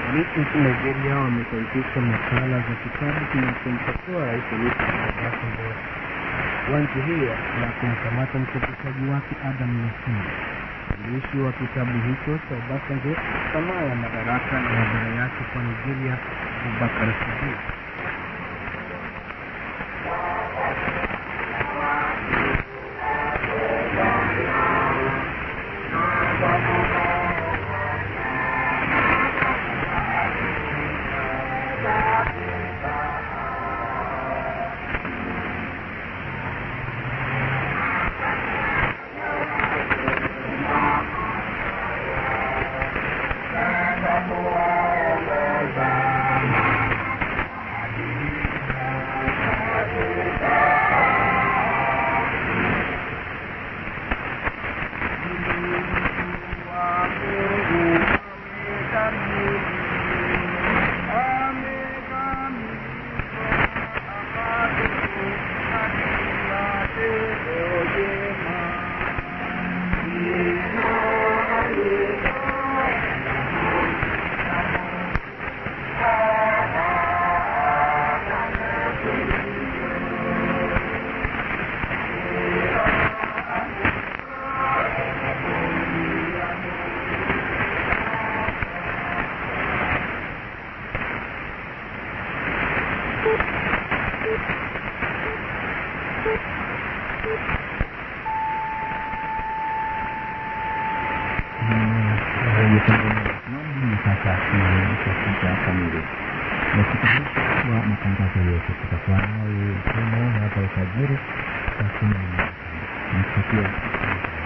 Polisi nchini Nigeria wamesahihisha nakala za kitabu kinachomkosoa Rais Olusegun Obasanjo wa nchi hiyo na kumkamata mchapishaji wake Adam Nesimo. Mwandishi wa kitabu hicho cha Obasanjo, Sanaa ya Madaraka na Madhara Yake kwa Nigeria, Abubakar Siddiq Naam, sasa ni saa sita kamili. Nakutanisha kwa matangazo yetu tutakuwa nawe tena hapa alfajiri saa kumi na moja. Nikutakia